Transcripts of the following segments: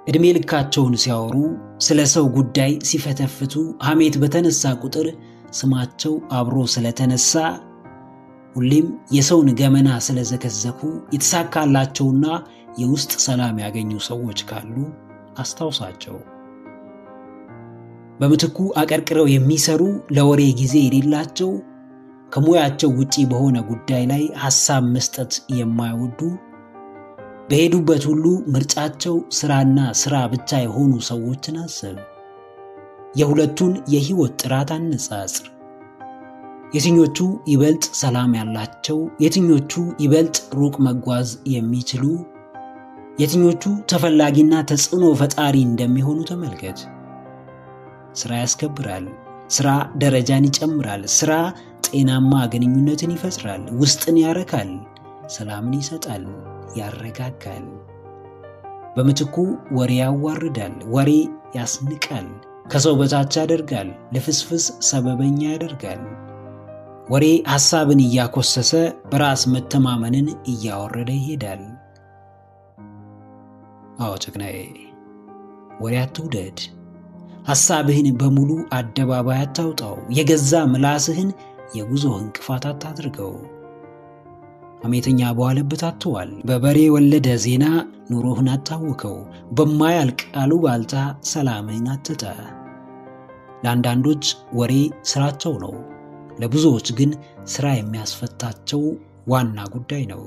ዕድሜ ልካቸውን ሲያወሩ፣ ስለ ሰው ጉዳይ ሲፈተፍቱ፣ ሐሜት በተነሳ ቁጥር ስማቸው አብሮ ስለተነሳ፣ ሁሌም የሰውን ገመና ስለዘከዘኩ የተሳካላቸውና የውስጥ ሰላም ያገኙ ሰዎች ካሉ አስታውሳቸው። በምትኩ አቀርቅረው የሚሰሩ ለወሬ ጊዜ የሌላቸው ከሙያቸው ውጪ በሆነ ጉዳይ ላይ ሐሳብ መስጠት የማይወዱ በሄዱበት ሁሉ ምርጫቸው ስራና ስራ ብቻ የሆኑ ሰዎችን አስብ። የሁለቱን የህይወት ጥራት አነጻጽር። የትኞቹ ይበልጥ ሰላም ያላቸው፣ የትኞቹ ይበልጥ ሩቅ መጓዝ የሚችሉ፣ የትኞቹ ተፈላጊና ተጽዕኖ ፈጣሪ እንደሚሆኑ ተመልከት። ስራ ያስከብራል። ስራ ደረጃን ይጨምራል። ስራ ጤናማ ግንኙነትን ይፈጥራል። ውስጥን ያረካል። ሰላምን ይሰጣል፣ ያረጋጋል። በምትኩ ወሬ ያዋርዳል። ወሬ ያስንቃል፣ ከሰው በታች ያደርጋል፣ ልፍስፍስ ሰበበኛ ያደርጋል። ወሬ ሐሳብን እያኮሰሰ በራስ መተማመንን እያወረደ ይሄዳል። አዎ ጀግናዬ፣ ወሬ አትውደድ። ሐሳብህን በሙሉ አደባባይ አታውጣው። የገዛ ምላስህን የጉዞ እንቅፋት አታድርገው። ሐሜተኛ በዋለበት አትዋል። በበሬ ወለደ ዜና ኑሮህን አታውከው። በማያልቅ አሉባልታ ሰላምህን አትጣ። ለአንዳንዶች ወሬ ስራቸው ነው። ለብዙዎች ግን ስራ የሚያስፈታቸው ዋና ጉዳይ ነው።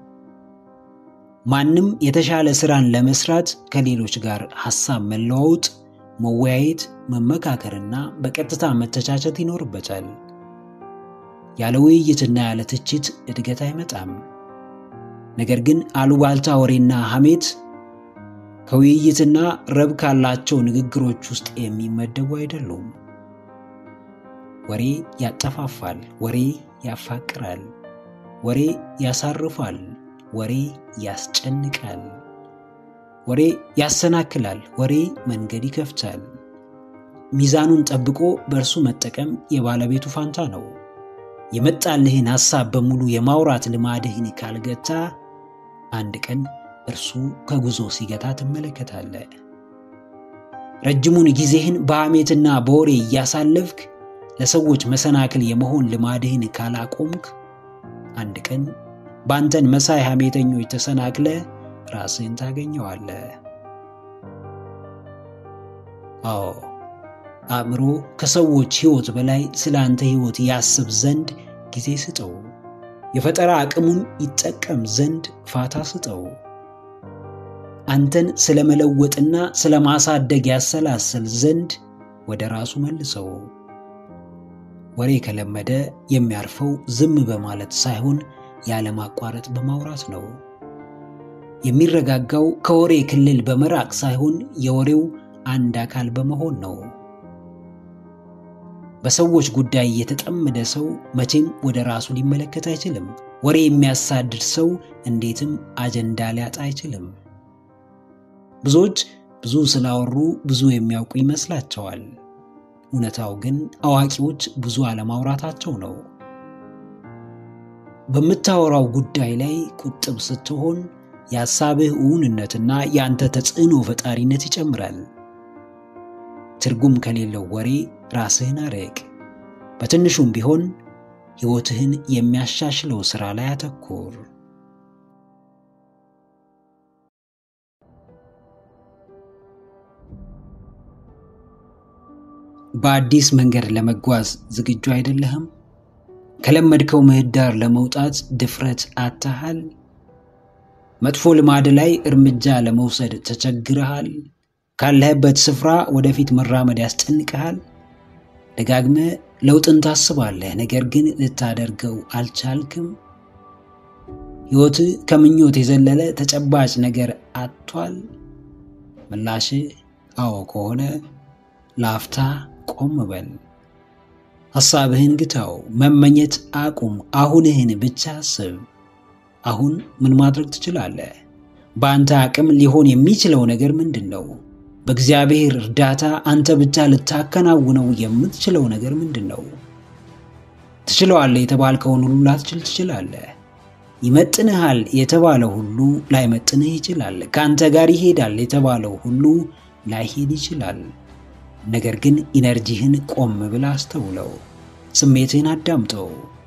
ማንም የተሻለ ስራን ለመስራት ከሌሎች ጋር ሐሳብ መለዋወጥ፣ መወያየት፣ መመካከርና በቀጥታ መተቻቸት ይኖርበታል። ያለ ውይይትና ያለ ትችት እድገት አይመጣም። ነገር ግን አሉባልታ ወሬና ሐሜት ከውይይትና ረብ ካላቸው ንግግሮች ውስጥ የሚመደቡ አይደሉም። ወሬ ያጠፋፋል። ወሬ ያፋቅራል። ወሬ ያሳርፋል። ወሬ ያስጨንቃል። ወሬ ያሰናክላል። ወሬ መንገድ ይከፍታል። ሚዛኑን ጠብቆ በእርሱ መጠቀም የባለቤቱ ፋንታ ነው። የመጣልህን ሐሳብ በሙሉ የማውራት ልማድህን ካልገታ አንድ ቀን እርሱ ከጉዞ ሲገታ ትመለከታለህ። ረጅሙን ጊዜህን በሐሜትና በወሬ እያሳለፍክ ለሰዎች መሰናክል የመሆን ልማድህን ካላቆምክ አንድ ቀን በአንተን መሳይ ሐሜተኞች ተሰናክለ ራስህን ታገኘዋለህ። አዎ አእምሮ ከሰዎች ሕይወት በላይ ስለ አንተ ሕይወት ያስብ ዘንድ ጊዜ ስጠው። የፈጠራ አቅሙን ይጠቀም ዘንድ ፋታ ስጠው። አንተን ስለ መለወጥና ስለ ማሳደግ ያሰላስል ዘንድ ወደ ራሱ መልሰው። ወሬ ከለመደ የሚያርፈው ዝም በማለት ሳይሆን ያለማቋረጥ በማውራት ነው። የሚረጋጋው ከወሬ ክልል በመራቅ ሳይሆን የወሬው አንድ አካል በመሆን ነው። በሰዎች ጉዳይ የተጠመደ ሰው መቼም ወደ ራሱ ሊመለከት አይችልም። ወሬ የሚያሳድድ ሰው እንዴትም አጀንዳ ሊያጣ አይችልም። ብዙዎች ብዙ ስላወሩ ብዙ የሚያውቁ ይመስላቸዋል። እውነታው ግን አዋቂዎች ብዙ አለማውራታቸው ነው። በምታወራው ጉዳይ ላይ ቁጥብ ስትሆን የሐሳብህ እውንነትና የአንተ ተጽዕኖ ፈጣሪነት ይጨምራል። ትርጉም ከሌለው ወሬ ራስህን አርቅ። በትንሹም ቢሆን ሕይወትህን የሚያሻሽለው ሥራ ላይ አተኩር። በአዲስ መንገድ ለመጓዝ ዝግጁ አይደለህም? ከለመድከው ምህዳር ለመውጣት ድፍረት አጥተሃል? መጥፎ ልማድ ላይ እርምጃ ለመውሰድ ተቸግረሃል? ካለህበት ስፍራ ወደፊት መራመድ ያስጨንቅሃል? ደጋግመህ ለውጥን ታስባለህ፣ ነገር ግን ልታደርገው አልቻልክም? ሕይወትህ ከምኞት የዘለለ ተጨባጭ ነገር አጥቷል? ምላሽህ አዎ ከሆነ ለአፍታ ቆም በል። ሐሳብህን ግታው፣ መመኘት አቁም። አሁንህን ብቻ አስብ። አሁን ምን ማድረግ ትችላለህ? በአንተ አቅም ሊሆን የሚችለው ነገር ምንድን ነው? በእግዚአብሔር እርዳታ አንተ ብቻ ልታከናውነው የምትችለው ነገር ምንድን ነው? ትችለዋለህ የተባልከውን ሁሉ ላትችል ትችላለህ። ይመጥንሃል የተባለው ሁሉ ላይመጥንህ ይችላል። ከአንተ ጋር ይሄዳል የተባለው ሁሉ ላይሄድ ይችላል። ነገር ግን ኢነርጂህን ቆም ብለህ አስተውለው፣ ስሜትህን አዳምጠው።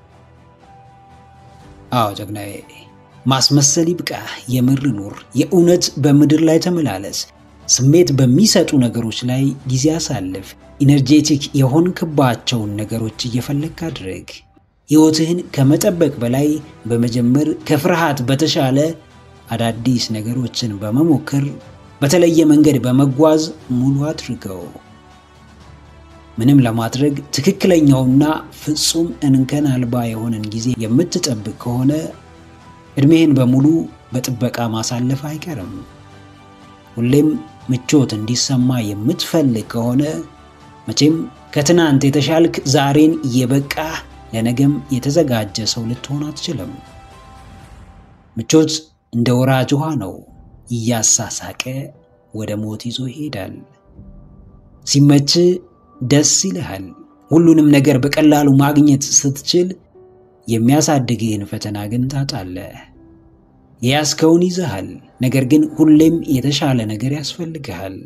አዎ ጀግናዬ፣ ማስመሰል ይብቃ። የምር ኑር። የእውነት በምድር ላይ ተመላለስ። ስሜት በሚሰጡ ነገሮች ላይ ጊዜ አሳልፍ። ኢነርጄቲክ የሆንክባቸውን ነገሮች እየፈለግክ አድርግ። ሕይወትህን ከመጠበቅ በላይ በመጀመር ከፍርሃት በተሻለ አዳዲስ ነገሮችን በመሞከር በተለየ መንገድ በመጓዝ ሙሉ አድርገው። ምንም ለማድረግ ትክክለኛውና ፍጹም እንከን አልባ የሆነን ጊዜ የምትጠብቅ ከሆነ ዕድሜህን በሙሉ በጥበቃ ማሳለፍ አይቀርም። ሁሌም ምቾት እንዲሰማ የምትፈልግ ከሆነ መቼም ከትናንት የተሻልክ ዛሬን የበቃህ ለነገም የተዘጋጀ ሰው ልትሆን አትችልም። ምቾት እንደ ወራጅ ውሃ ነው፣ እያሳሳቀ ወደ ሞት ይዞ ይሄዳል። ሲመች ደስ ይልሃል። ሁሉንም ነገር በቀላሉ ማግኘት ስትችል የሚያሳድግህን ፈተና ግን ታጣለህ። የያዝከውን ይዘሃል፣ ነገር ግን ሁሌም የተሻለ ነገር ያስፈልግሃል።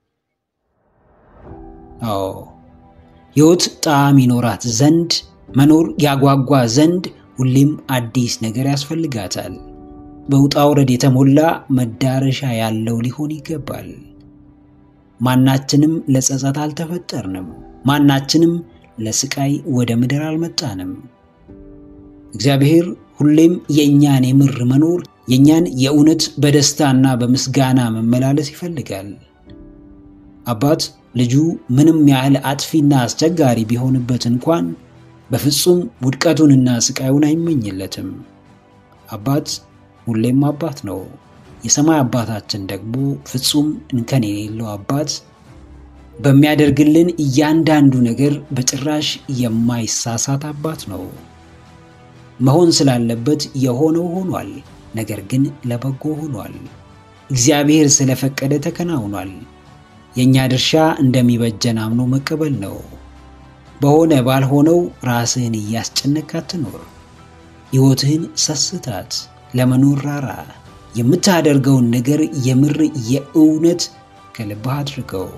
አዎ ሕይወት ጣዕም ይኖራት ዘንድ መኖር ያጓጓ ዘንድ ሁሌም አዲስ ነገር ያስፈልጋታል። በውጣ ውረድ የተሞላ መዳረሻ ያለው ሊሆን ይገባል። ማናችንም ለጸጸት አልተፈጠርንም። ማናችንም ለስቃይ ወደ ምድር አልመጣንም። እግዚአብሔር ሁሌም የእኛን የምር መኖር የእኛን የእውነት በደስታና በምስጋና መመላለስ ይፈልጋል። አባት ልጁ ምንም ያህል አጥፊና አስቸጋሪ ቢሆንበት እንኳን በፍጹም ውድቀቱንና ስቃዩን አይመኝለትም። አባት ሁሌም አባት ነው። የሰማይ አባታችን ደግሞ ፍጹም እንከን የሌለው አባት፣ በሚያደርግልን እያንዳንዱ ነገር በጭራሽ የማይሳሳት አባት ነው። መሆን ስላለበት የሆነው ሆኗል። ነገር ግን ለበጎ ሆኗል። እግዚአብሔር ስለፈቀደ ተከናውኗል። የእኛ ድርሻ እንደሚበጀን አምኖ መቀበል ነው። በሆነ ባልሆነው ራስህን እያስጨነቅ አትኖር። ሕይወትህን ሰስታት፣ ለመኖር ራራ። የምታደርገውን ነገር የምር የእውነት ከልብህ አድርገው።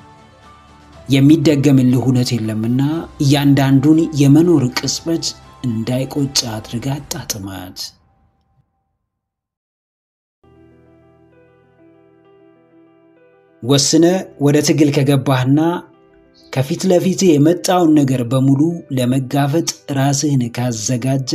የሚደገምልህ እውነት የለምና እያንዳንዱን የመኖር ቅጽበት እንዳይቆጭ አድርጋ አጣጥማት። ወስነ ወደ ትግል ከገባህና ከፊት ለፊት የመጣውን ነገር በሙሉ ለመጋፈጥ ራስህን ካዘጋጀ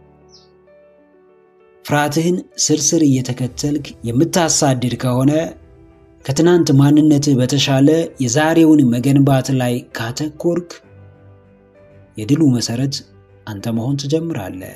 ፍርሃትህን ስርስር እየተከተልክ የምታሳድድ ከሆነ ከትናንት ማንነትህ በተሻለ የዛሬውን መገንባት ላይ ካተኮርክ የድሉ መሰረት አንተ መሆን ትጀምራለህ።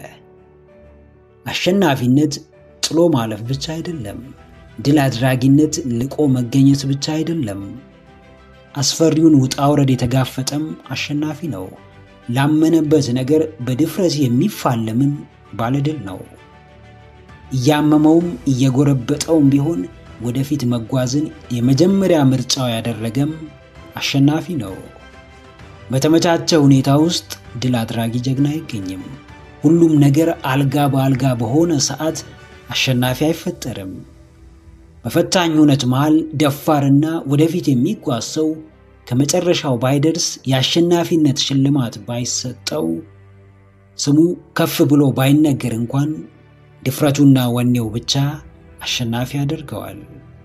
አሸናፊነት ጥሎ ማለፍ ብቻ አይደለም። ድል አድራጊነት ልቆ መገኘት ብቻ አይደለም። አስፈሪውን ውጣ ውረድ የተጋፈጠም አሸናፊ ነው። ላመነበት ነገር በድፍረት የሚፋለምም ባለድል ነው። እያመመውም እየጎረበጠውም ቢሆን ወደፊት መጓዝን የመጀመሪያ ምርጫው ያደረገም አሸናፊ ነው። በተመቻቸ ሁኔታ ውስጥ ድል አድራጊ ጀግና አይገኝም። ሁሉም ነገር አልጋ በአልጋ በሆነ ሰዓት አሸናፊ አይፈጠርም። በፈታኝ እውነት መሃል ደፋርና ወደፊት የሚጓዝ ሰው ከመጨረሻው ባይደርስ የአሸናፊነት ሽልማት ባይሰጠው ስሙ ከፍ ብሎ ባይነገር እንኳን ድፍረቱና ወኔው ብቻ አሸናፊ ያደርገዋል።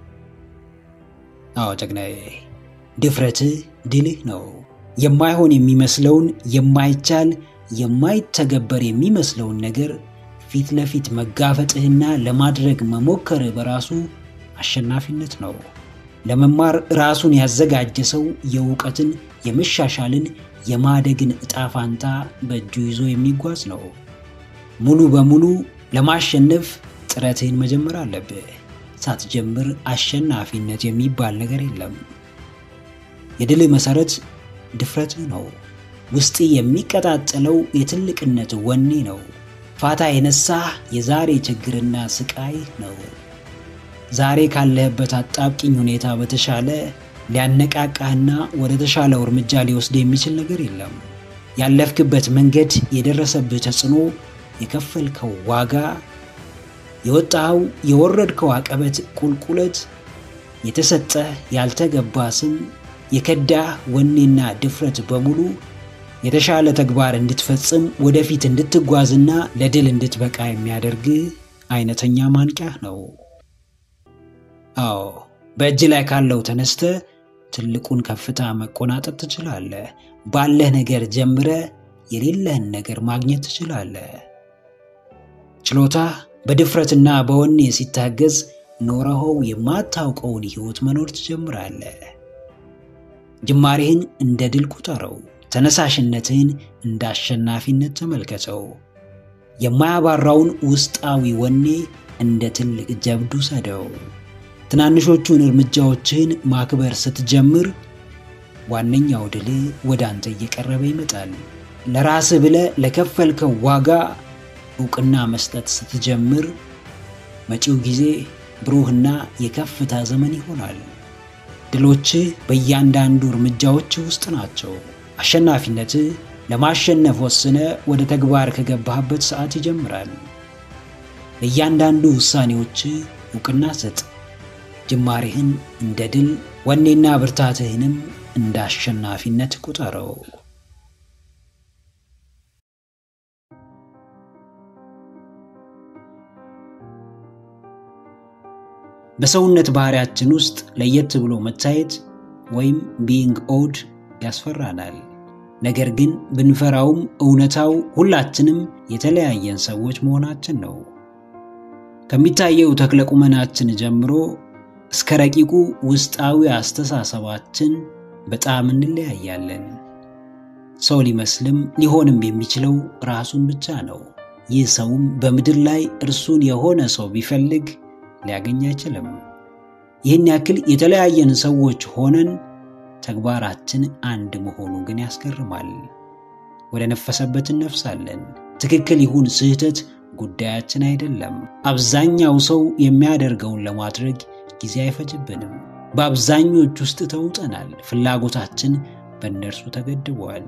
አዎ ጀግናዬ፣ ድፍረትህ ድልህ ነው። የማይሆን የሚመስለውን የማይቻል የማይተገበር የሚመስለውን ነገር ፊት ለፊት መጋፈጥህና ለማድረግ መሞከርህ በራሱ አሸናፊነት ነው። ለመማር ራሱን ያዘጋጀ ሰው የእውቀትን፣ የመሻሻልን፣ የማደግን ዕጣ ፋንታ በእጁ ይዞ የሚጓዝ ነው። ሙሉ በሙሉ ለማሸነፍ ጥረትህን መጀመር አለብህ። ሳትጀምር አሸናፊነት የሚባል ነገር የለም። የድል መሰረት ድፍረትህ ነው። ውስጥ የሚቀጣጠለው የትልቅነት ወኔ ነው። ፋታ የነሳህ የዛሬ ችግርና ስቃይ ነው። ዛሬ ካለህበት አጣብቂኝ ሁኔታ በተሻለ ሊያነቃቃህና ወደ ተሻለው እርምጃ ሊወስድ የሚችል ነገር የለም። ያለፍክበት መንገድ፣ የደረሰብህ ተጽዕኖ፣ የከፈልከው ዋጋ የወጣኸው የወረድከው አቀበት ቁልቁለት፣ የተሰጠህ ያልተገባ ስም፣ የከዳህ ወኔና ድፍረት በሙሉ የተሻለ ተግባር እንድትፈጽም ወደፊት እንድትጓዝና ለድል እንድትበቃ የሚያደርግ አይነተኛ ማንቂያ ነው። አዎ በእጅ ላይ ካለው ተነስተ ትልቁን ከፍታ መቆናጠጥ ትችላለህ። ባለህ ነገር ጀምረ የሌለህን ነገር ማግኘት ትችላለህ። ችሎታህ በድፍረትና በወኔ ሲታገዝ ኖረኸው የማታውቀውን ሕይወት መኖር ትጀምራለህ። ጅማሬህን እንደ ድል ቁጠረው። ተነሳሽነትህን እንደ አሸናፊነት ተመልከተው። የማያባራውን ውስጣዊ ወኔ እንደ ትልቅ ጀብዱ ሰደው። ትናንሾቹን እርምጃዎችህን ማክበር ስትጀምር ዋነኛው ድል ወደ አንተ እየቀረበ ይመጣል። ለራስህ ብለህ ለከፈልከው ዋጋ እውቅና መስጠት ስትጀምር መጪው ጊዜ ብሩህና የከፍታ ዘመን ይሆናል። ድሎችህ በእያንዳንዱ እርምጃዎች ውስጥ ናቸው። አሸናፊነትህ ለማሸነፍ ወስነ ወደ ተግባር ከገባህበት ሰዓት ይጀምራል። ለእያንዳንዱ ውሳኔዎች እውቅና ስጥ። ጅማሬህን እንደ ድል፣ ወኔና ብርታትህንም እንደ አሸናፊነት ቁጠረው። በሰውነት ባህሪያችን ውስጥ ለየት ብሎ መታየት ወይም ቢይንግ ኦድ ያስፈራናል። ነገር ግን ብንፈራውም እውነታው ሁላችንም የተለያየን ሰዎች መሆናችን ነው። ከሚታየው ተክለ ቁመናችን ጀምሮ እስከ ረቂቁ ውስጣዊ አስተሳሰባችን በጣም እንለያያለን። ሰው ሊመስልም ሊሆንም የሚችለው ራሱን ብቻ ነው። ይህ ሰውም በምድር ላይ እርሱን የሆነ ሰው ቢፈልግ ሊያገኝ አይችልም። ይህን ያክል የተለያየን ሰዎች ሆነን ተግባራችን አንድ መሆኑ ግን ያስገርማል። ወደ ነፈሰበት እነፍሳለን። ትክክል ይሁን ስህተት ጉዳያችን አይደለም። አብዛኛው ሰው የሚያደርገውን ለማድረግ ጊዜ አይፈጅብንም። በአብዛኞች ውስጥ ተውጠናል። ፍላጎታችን በእነርሱ ተገድበዋል።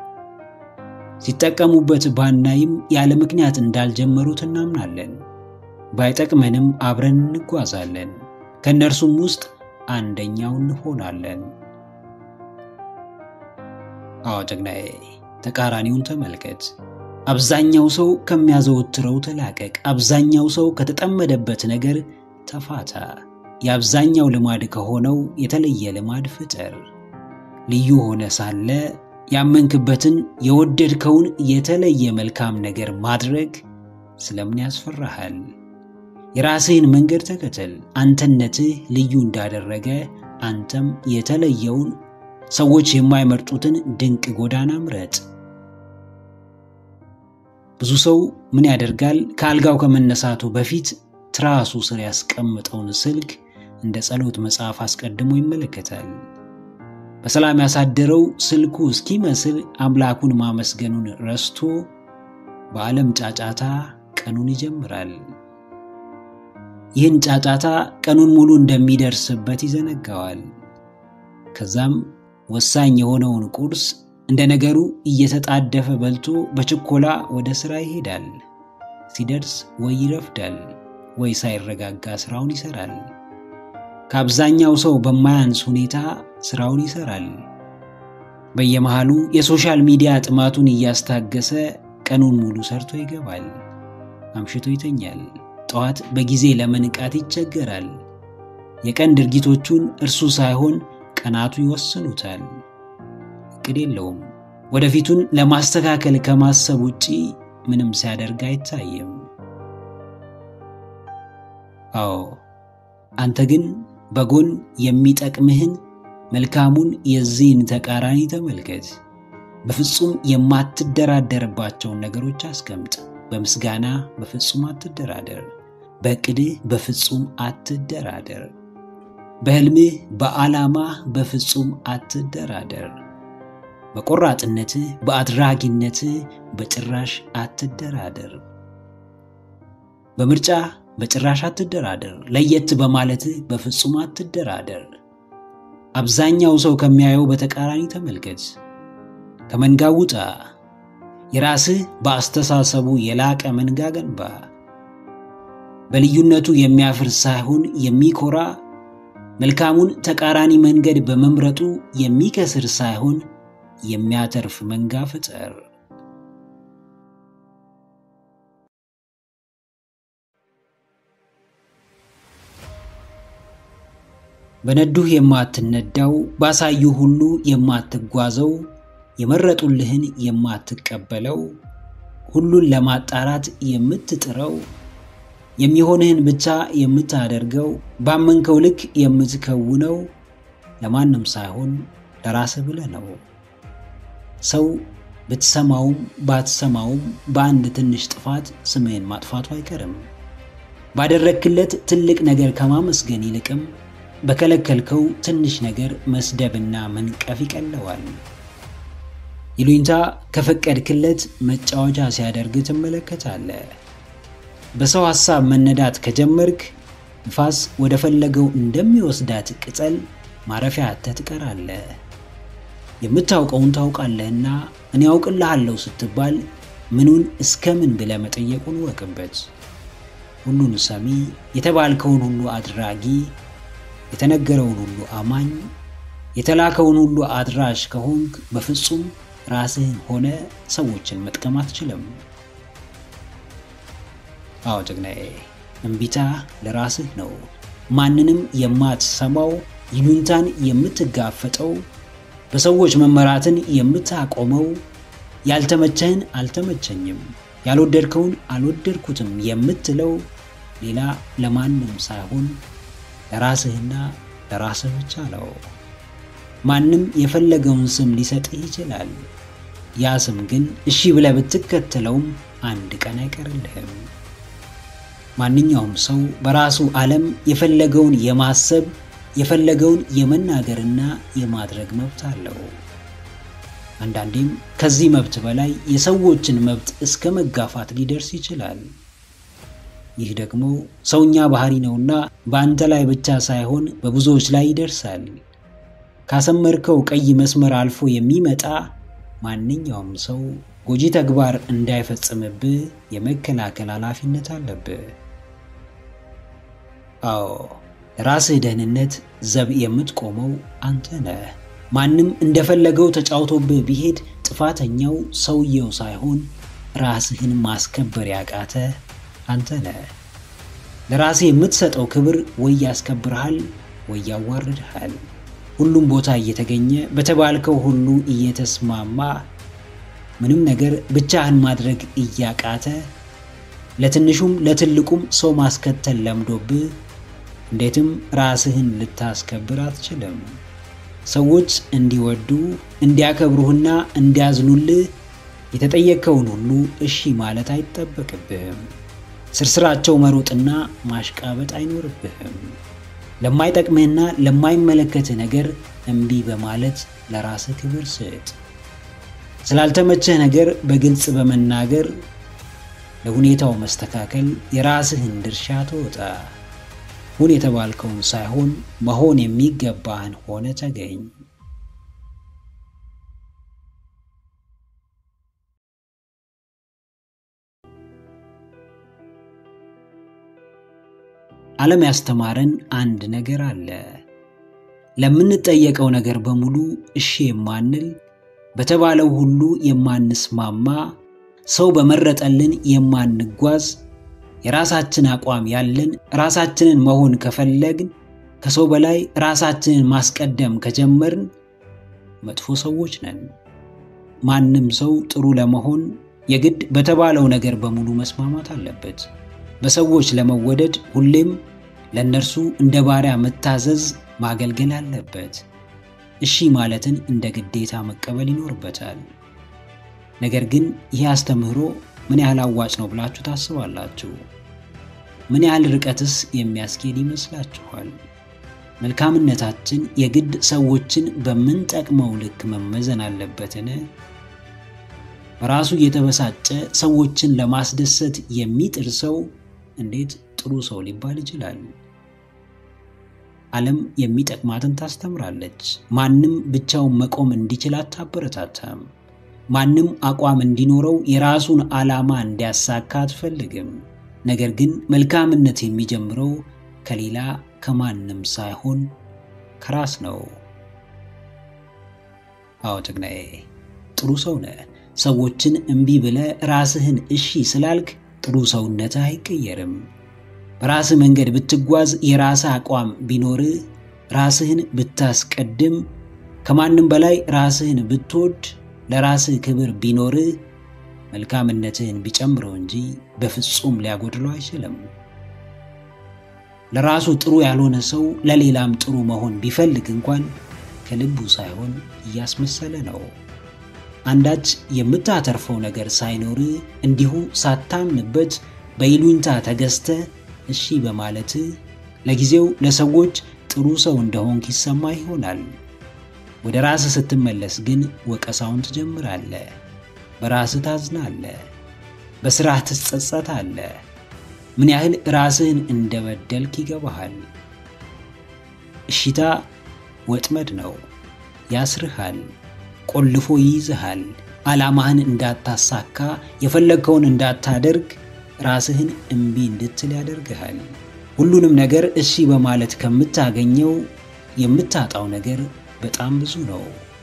ሲጠቀሙበት ባናይም ያለ ምክንያት እንዳልጀመሩት እናምናለን። ባይጠቅመንም አብረን እንጓዛለን። ከእነርሱም ውስጥ አንደኛው እንሆናለን። አዎ ጀግናዬ፣ ተቃራኒውን ተመልከት። አብዛኛው ሰው ከሚያዘወትረው ተላቀቅ። አብዛኛው ሰው ከተጠመደበት ነገር ተፋታ። የአብዛኛው ልማድ ከሆነው የተለየ ልማድ ፍጠር። ልዩ ሆነ ሳለ ያመንክበትን የወደድከውን የተለየ መልካም ነገር ማድረግ ስለምን ያስፈራሃል? የራስህን መንገድ ተከተል። አንተነትህ ልዩ እንዳደረገ አንተም የተለየውን ሰዎች የማይመርጡትን ድንቅ ጎዳና ምረጥ። ብዙ ሰው ምን ያደርጋል? ከአልጋው ከመነሳቱ በፊት ትራሱ ስር ያስቀምጠውን ስልክ እንደ ጸሎት መጽሐፍ አስቀድሞ ይመለከታል። በሰላም ያሳደረው ስልኩ እስኪመስል አምላኩን ማመስገኑን ረስቶ በዓለም ጫጫታ ቀኑን ይጀምራል። ይህን ጫጫታ ቀኑን ሙሉ እንደሚደርስበት ይዘነጋዋል። ከዛም ወሳኝ የሆነውን ቁርስ እንደ ነገሩ እየተጣደፈ በልቶ በችኮላ ወደ ሥራ ይሄዳል። ሲደርስ ወይ ይረፍዳል ወይ ሳይረጋጋ ሥራውን ይሠራል። ከአብዛኛው ሰው በማያንስ ሁኔታ ሥራውን ይሠራል። በየመሃሉ የሶሻል ሚዲያ ጥማቱን እያስታገሰ ቀኑን ሙሉ ሰርቶ ይገባል። አምሽቶ ይተኛል። ጠዋት በጊዜ ለመንቃት ይቸገራል። የቀን ድርጊቶቹን እርሱ ሳይሆን ቀናቱ ይወስኑታል። እቅድ የለውም። ወደፊቱን ለማስተካከል ከማሰብ ውጪ ምንም ሲያደርግ አይታይም። አዎ አንተ ግን በጎን የሚጠቅምህን መልካሙን የዚህን ተቃራኒ ተመልከት። በፍጹም የማትደራደርባቸውን ነገሮች አስቀምጥ። በምስጋና በፍጹም አትደራደር። በዕቅድህ በፍጹም አትደራደር። በሕልምህ በዓላማህ በፍጹም አትደራደር። በቆራጥነትህ በአድራጊነትህ በጭራሽ አትደራደር። በምርጫ በጭራሽ አትደራደር። ለየት በማለትህ በፍጹም አትደራደር። አብዛኛው ሰው ከሚያየው በተቃራኒ ተመልከት። ከመንጋው ውጣ። የራስህ በአስተሳሰቡ የላቀ መንጋ ገንባ። በልዩነቱ የሚያፍር ሳይሆን የሚኮራ መልካሙን ተቃራኒ መንገድ በመምረጡ የሚከስር ሳይሆን የሚያተርፍ መንጋ ፍጠር። በነዱህ የማትነዳው ባሳዩ ሁሉ የማትጓዘው የመረጡልህን የማትቀበለው ሁሉን ለማጣራት የምትጥረው የሚሆንህን ብቻ የምታደርገው ባመንከው ልክ የምትከውነው ለማንም ሳይሆን ለራስህ ብለህ ነው። ሰው ብትሰማውም ባትሰማውም በአንድ ትንሽ ጥፋት ስምህን ማጥፋቱ አይቀርም። ባደረግክለት ትልቅ ነገር ከማመስገን ይልቅም በከለከልከው ትንሽ ነገር መስደብና መንቀፍ ይቀለዋል። ይሉኝታ ከፈቀድክለት መጫወቻ ሲያደርግ ትመለከታለህ። በሰው ሐሳብ መነዳት ከጀመርክ ንፋስ ወደ ፈለገው እንደሚወስዳት ቅጠል ማረፊያ አጥተህ ትቀራለህ። የምታውቀውን ታውቃለህና እኔ ያውቅልሃለሁ ስትባል ምኑን እስከ ምን ብለህ መጠየቁን ወቅበት። ሁሉን ሰሚ፣ የተባልከውን ሁሉ አድራጊ፣ የተነገረውን ሁሉ አማኝ፣ የተላከውን ሁሉ አድራሽ ከሆንክ በፍጹም ራስህን ሆነ ሰዎችን መጥቀም አትችልም። አዎ ጀግናዬ፣ እምቢታ ለራስህ ነው። ማንንም የማትሰማው ይሉኝታን የምትጋፈጠው በሰዎች መመራትን የምታቆመው ያልተመቸህን አልተመቸኝም፣ ያልወደድከውን አልወደድኩትም የምትለው ሌላ ለማንም ሳይሆን ለራስህና ለራስህ ብቻ ነው። ማንም የፈለገውን ስም ሊሰጥህ ይችላል። ያ ስም ግን እሺ ብለህ ብትከተለውም አንድ ቀን አይቀርልህም። ማንኛውም ሰው በራሱ ዓለም የፈለገውን የማሰብ የፈለገውን የመናገርና የማድረግ መብት አለው። አንዳንዴም ከዚህ መብት በላይ የሰዎችን መብት እስከ መጋፋት ሊደርስ ይችላል። ይህ ደግሞ ሰውኛ ባህሪ ነውና በአንተ ላይ ብቻ ሳይሆን በብዙዎች ላይ ይደርሳል። ካሰመርከው ቀይ መስመር አልፎ የሚመጣ ማንኛውም ሰው ጎጂ ተግባር እንዳይፈጽምብህ የመከላከል ኃላፊነት አለብህ። አዎ ለራስህ ደህንነት ዘብ የምትቆመው አንተ ነህ። ማንም እንደፈለገው ተጫውቶብህ ቢሄድ ጥፋተኛው ሰውየው ሳይሆን ራስህን ማስከበር ያቃተ አንተ ነህ። ለራስህ የምትሰጠው ክብር ወይ ያስከብርሃል ወይ ያዋርድሃል። ሁሉም ቦታ እየተገኘ በተባልከው ሁሉ እየተስማማ ምንም ነገር ብቻህን ማድረግ እያቃተ ለትንሹም ለትልቁም ሰው ማስከተል ለምዶብህ እንዴትም ራስህን ልታስከብር አትችልም። ሰዎች እንዲወዱ እንዲያከብሩህና እንዲያዝኑልህ የተጠየቅከውን ሁሉ እሺ ማለት አይጠበቅብህም። ስርስራቸው መሮጥና ማሽቃበጥ አይኖርብህም። ለማይጠቅምህና ለማይመለከትህ ነገር እምቢ በማለት ለራስህ ክብር ስጥ። ስላልተመቸህ ነገር በግልጽ በመናገር ለሁኔታው መስተካከል የራስህን ድርሻ ተወጣ። ሁን የተባልከውን ሳይሆን መሆን የሚገባህን ሆነ ተገኝ። ዓለም ያስተማረን አንድ ነገር አለ። ለምንጠየቀው ነገር በሙሉ እሺ የማንል በተባለው ሁሉ የማንስማማ ሰው በመረጠልን የማንጓዝ የራሳችን አቋም ያለን ራሳችንን መሆን ከፈለግን ከሰው በላይ ራሳችንን ማስቀደም ከጀመርን መጥፎ ሰዎች ነን። ማንም ሰው ጥሩ ለመሆን የግድ በተባለው ነገር በሙሉ መስማማት አለበት። በሰዎች ለመወደድ ሁሌም ለእነርሱ እንደ ባሪያ መታዘዝ፣ ማገልገል አለበት። እሺ ማለትን እንደ ግዴታ መቀበል ይኖርበታል። ነገር ግን ይህ አስተምህሮ ምን ያህል አዋጭ ነው ብላችሁ ታስባላችሁ? ምን ያህል ርቀትስ የሚያስኬድ ይመስላችኋል? መልካምነታችን የግድ ሰዎችን በምንጠቅመው ልክ መመዘን አለበትን? በራሱ የተበሳጨ ሰዎችን ለማስደሰት የሚጥር ሰው እንዴት ጥሩ ሰው ሊባል ይችላል? ዓለም የሚጠቅማትን ታስተምራለች። ማንም ብቻውን መቆም እንዲችል አታበረታታም። ማንም አቋም እንዲኖረው የራሱን ዓላማ እንዲያሳካ አትፈልግም። ነገር ግን መልካምነት የሚጀምረው ከሌላ ከማንም ሳይሆን ከራስ ነው። አዎ ጀግናዬ፣ ጥሩ ሰው ነህ። ሰዎችን እምቢ ብለህ ራስህን እሺ ስላልክ ጥሩ ሰውነትህ አይቀየርም። በራስህ መንገድ ብትጓዝ፣ የራስህ አቋም ቢኖርህ፣ ራስህን ብታስቀድም፣ ከማንም በላይ ራስህን ብትወድ፣ ለራስህ ክብር ቢኖርህ፣ መልካምነትህን ቢጨምረው እንጂ በፍጹም ሊያጎድለው አይችልም። ለራሱ ጥሩ ያልሆነ ሰው ለሌላም ጥሩ መሆን ቢፈልግ እንኳን ከልቡ ሳይሆን እያስመሰለ ነው። አንዳች የምታተርፈው ነገር ሳይኖር እንዲሁ ሳታምንበት በይሉኝታ ተገዝተ እሺ በማለት ለጊዜው ለሰዎች ጥሩ ሰው እንደሆንክ ይሰማ ይሆናል። ወደ ራስህ ስትመለስ ግን ወቀሳውን ትጀምራለህ። በራስህ ታዝናለህ። በስራህ ትጸጸታለህ። ምን ያህል ራስህን እንደበደልክ ይገባሃል። እሺታ ወጥመድ ነው። ያስርሃል፣ ቆልፎ ይይዝሃል። ዓላማህን እንዳታሳካ፣ የፈለግከውን እንዳታደርግ፣ ራስህን እምቢ እንድትል ያደርግሃል። ሁሉንም ነገር እሺ በማለት ከምታገኘው የምታጣው ነገር በጣም ብዙ ነው።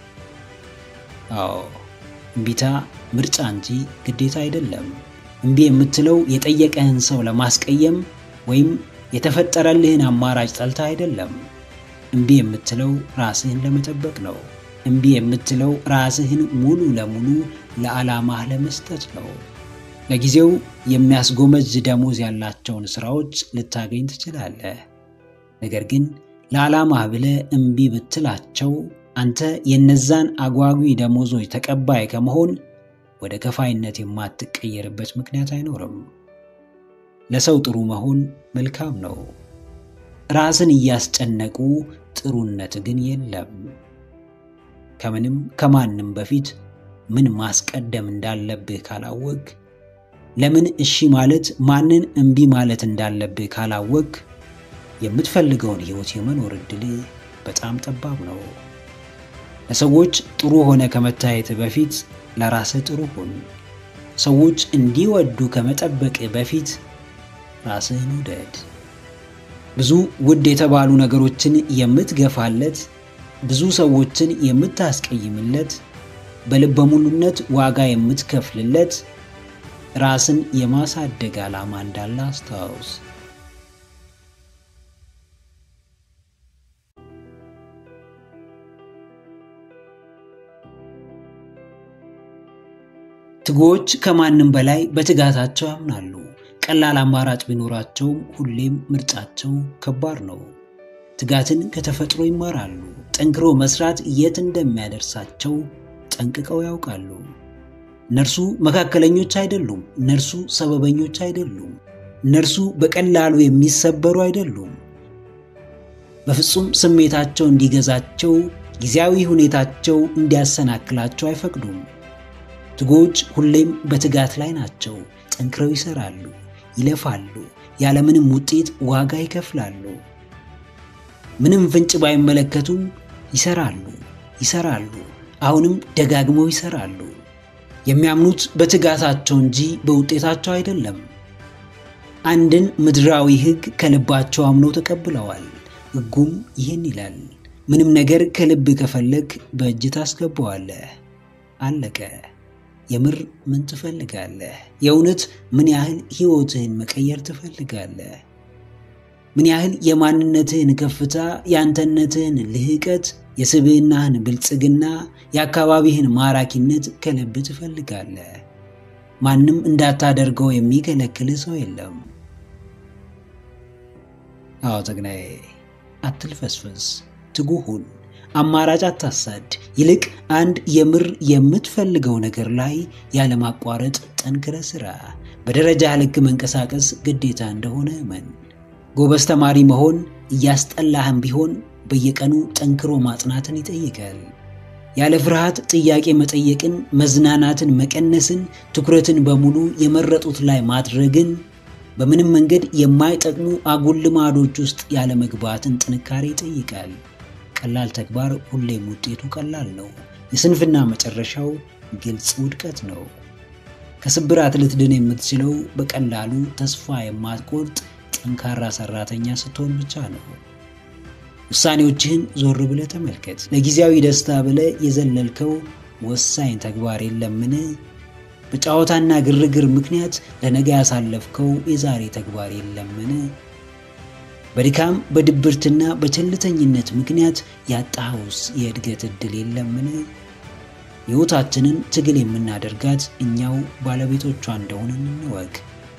አዎ እምቢታ ምርጫ እንጂ ግዴታ አይደለም። እምቢ የምትለው የጠየቀህን ሰው ለማስቀየም ወይም የተፈጠረልህን አማራጭ ጠልታ አይደለም። እምቢ የምትለው ራስህን ለመጠበቅ ነው። እምቢ የምትለው ራስህን ሙሉ ለሙሉ ለዓላማህ ለመስጠት ነው። ለጊዜው የሚያስጎመጅ ደሞዝ ያላቸውን ስራዎች ልታገኝ ትችላለህ። ነገር ግን ለዓላማህ ብለህ እምቢ ብትላቸው አንተ የነዛን አጓጊ ደሞዞች ተቀባይ ከመሆን ወደ ከፋይነት የማትቀየርበት ምክንያት አይኖርም። ለሰው ጥሩ መሆን መልካም ነው። ራስን እያስጨነቁ ጥሩነት ግን የለም። ከምንም ከማንም በፊት ምን ማስቀደም እንዳለብህ ካላወቅ፣ ለምን እሺ ማለት ማንን እምቢ ማለት እንዳለብህ ካላወቅ፣ የምትፈልገውን ሕይወት የመኖር ዕድል በጣም ጠባብ ነው። ለሰዎች ጥሩ ሆነ ከመታየት በፊት ለራስህ ጥሩ ሁን። ሰዎች እንዲወዱ ከመጠበቅ በፊት ራስህን ውደድ። ብዙ ውድ የተባሉ ነገሮችን የምትገፋለት፣ ብዙ ሰዎችን የምታስቀይምለት፣ በልበ ሙሉነት ዋጋ የምትከፍልለት ራስን የማሳደግ ዓላማ እንዳለ አስታውስ። ትጉዎች ከማንም በላይ በትጋታቸው ያምናሉ። ቀላል አማራጭ ቢኖራቸውም ሁሌም ምርጫቸው ከባድ ነው። ትጋትን ከተፈጥሮ ይማራሉ። ጠንክሮ መስራት የት እንደሚያደርሳቸው ጠንቅቀው ያውቃሉ። እነርሱ መካከለኞች አይደሉም። እነርሱ ሰበበኞች አይደሉም። እነርሱ በቀላሉ የሚሰበሩ አይደሉም። በፍጹም ስሜታቸው እንዲገዛቸው፣ ጊዜያዊ ሁኔታቸው እንዲያሰናክላቸው አይፈቅዱም። ትጉዎች ሁሌም በትጋት ላይ ናቸው። ጠንክረው ይሰራሉ፣ ይለፋሉ፣ ያለምንም ውጤት ዋጋ ይከፍላሉ። ምንም ፍንጭ ባይመለከቱም ይሰራሉ፣ ይሰራሉ፣ አሁንም ደጋግመው ይሰራሉ። የሚያምኑት በትጋታቸው እንጂ በውጤታቸው አይደለም። አንድን ምድራዊ ሕግ ከልባቸው አምነው ተቀብለዋል። ሕጉም ይህን ይላል፣ ምንም ነገር ከልብ ከፈለግ በእጅ ታስገባዋለህ። አለቀ። የምር ምን ትፈልጋለህ? የእውነት ምን ያህል ሕይወትህን መቀየር ትፈልጋለህ? ምን ያህል የማንነትህን ከፍታ፣ የአንተነትህን ልህቀት፣ የስብዕናህን ብልጽግና፣ የአካባቢህን ማራኪነት ከልብ ትፈልጋለህ? ማንም እንዳታደርገው የሚከለክልህ ሰው የለም። አዎ ጀግናዬ፣ አትልፈስፈስ፣ ትጉህ ሁን። አማራጭ አታሳድ። ይልቅ አንድ የምር የምትፈልገው ነገር ላይ ያለማቋረጥ ጠንክረ ስራ። በደረጃ ልክ መንቀሳቀስ ግዴታ እንደሆነ እመን። ጎበዝ ተማሪ መሆን እያስጠላህም ቢሆን በየቀኑ ጠንክሮ ማጥናትን ይጠይቃል። ያለ ፍርሃት ጥያቄ መጠየቅን፣ መዝናናትን መቀነስን፣ ትኩረትን በሙሉ የመረጡት ላይ ማድረግን፣ በምንም መንገድ የማይጠቅሙ አጉል ልማዶች ውስጥ ያለመግባትን ጥንካሬ ይጠይቃል። ቀላል ተግባር ሁሌም ውጤቱ ቀላል ነው። የስንፍና መጨረሻው ግልጽ ውድቀት ነው። ከስብራት ልትድን የምትችለው በቀላሉ ተስፋ የማትቆርጥ ጠንካራ ሰራተኛ ስትሆን ብቻ ነው። ውሳኔዎችህን ዞር ብለህ ተመልከት። ለጊዜያዊ ደስታ ብለህ የዘለልከው ወሳኝ ተግባር የለምን? በጨዋታና ግርግር ምክንያት ለነገ ያሳለፍከው የዛሬ ተግባር የለምን? በድካም በድብርትና በቸልተኝነት ምክንያት ያጣኸውስ የእድገት ዕድል የለምን? ሕይወታችንን ትግል የምናደርጋት እኛው ባለቤቶቿ እንደሆነ እንወቅ።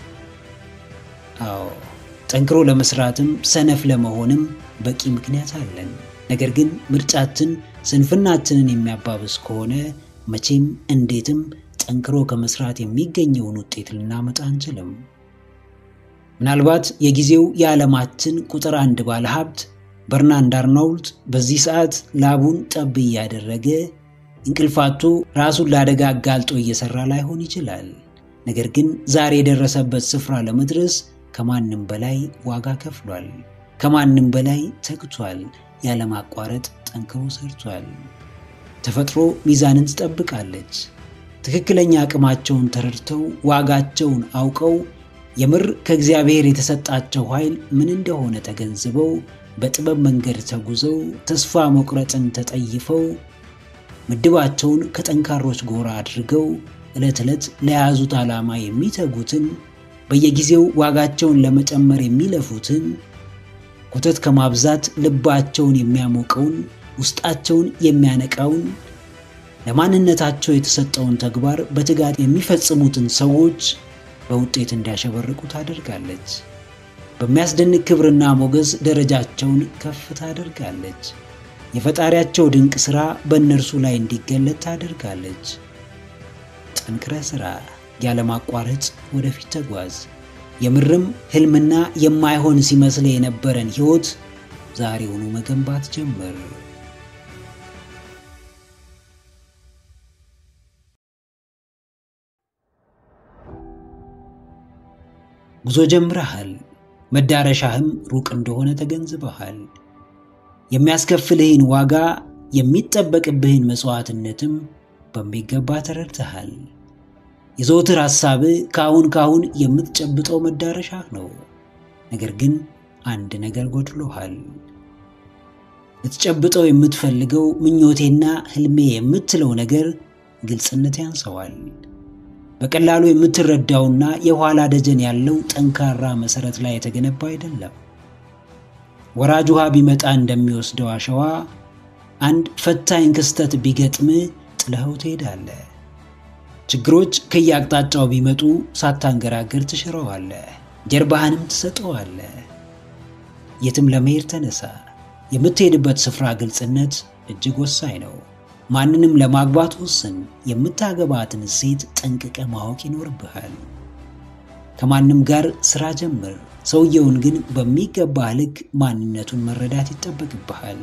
አዎ ጠንክሮ ለመስራትም ሰነፍ ለመሆንም በቂ ምክንያት አለን። ነገር ግን ምርጫችን ስንፍናችንን የሚያባብስ ከሆነ መቼም እንዴትም ጠንክሮ ከመስራት የሚገኘውን ውጤት ልናመጣ አንችልም። ምናልባት የጊዜው የዓለማችን ቁጥር አንድ ባለ ሀብት በርናንድ አርናውልድ በዚህ ሰዓት ላቡን ጠብ እያደረገ እንቅልፋቶ ራሱን ለአደጋ አጋልጦ እየሰራ ላይሆን ይችላል። ነገር ግን ዛሬ የደረሰበት ስፍራ ለመድረስ ከማንም በላይ ዋጋ ከፍሏል። ከማንም በላይ ተግቷል። ያለማቋረጥ ጠንክሮ ሰርቷል። ተፈጥሮ ሚዛንን ትጠብቃለች። ትክክለኛ አቅማቸውን ተረድተው ዋጋቸውን አውቀው የምር ከእግዚአብሔር የተሰጣቸው ኃይል ምን እንደሆነ ተገንዝበው በጥበብ መንገድ ተጉዘው ተስፋ መቁረጥን ተጠይፈው ምድባቸውን ከጠንካሮች ጎራ አድርገው ዕለት ዕለት ለያዙት ዓላማ የሚተጉትን በየጊዜው ዋጋቸውን ለመጨመር የሚለፉትን ኮተት ከማብዛት ልባቸውን የሚያሞቀውን ውስጣቸውን የሚያነቃውን ለማንነታቸው የተሰጠውን ተግባር በትጋት የሚፈጽሙትን ሰዎች በውጤት እንዲያሸበርቁ ታደርጋለች። በሚያስደንቅ ክብርና ሞገስ ደረጃቸውን ከፍ ታደርጋለች። የፈጣሪያቸው ድንቅ ሥራ በእነርሱ ላይ እንዲገለጥ ታደርጋለች። ጠንክረ ሥራ፣ ያለማቋረጥ ወደፊት ተጓዝ። የምርም ሕልምና የማይሆን ሲመስል የነበረን ሕይወት ዛሬውኑ መገንባት ጀምር። ጉዞ ጀምረሃል። መዳረሻህም ሩቅ እንደሆነ ተገንዝበሃል። የሚያስከፍልህን ዋጋ የሚጠበቅብህን መሥዋዕትነትም በሚገባ ተረድተሃል። የዘውትር ሐሳብህ ከአሁን ካሁን የምትጨብጠው መዳረሻህ ነው። ነገር ግን አንድ ነገር ጎድሎሃል። ልትጨብጠው የምትፈልገው ምኞቴና ሕልሜ የምትለው ነገር ግልጽነት ያንሰዋል። በቀላሉ የምትረዳውና የኋላ ደጀን ያለው ጠንካራ መሠረት ላይ የተገነባ አይደለም። ወራጅ ውሃ ቢመጣ እንደሚወስደው አሸዋ አንድ ፈታኝ ክስተት ቢገጥም ጥለኸው ትሄዳለህ። ችግሮች ከየአቅጣጫው ቢመጡ ሳታንገራገር ትሽረዋለህ፣ ጀርባህንም ትሰጠዋለህ። የትም ለመሄድ ተነሳ። የምትሄድበት ስፍራ ግልጽነት እጅግ ወሳኝ ነው። ማንንም ለማግባት ወስን። የምታገባትን ሴት ጠንቅቀ ማወቅ ይኖርብሃል። ከማንም ጋር ስራ ጀምር። ሰውየውን ግን በሚገባ ልክ ማንነቱን መረዳት ይጠበቅብሃል።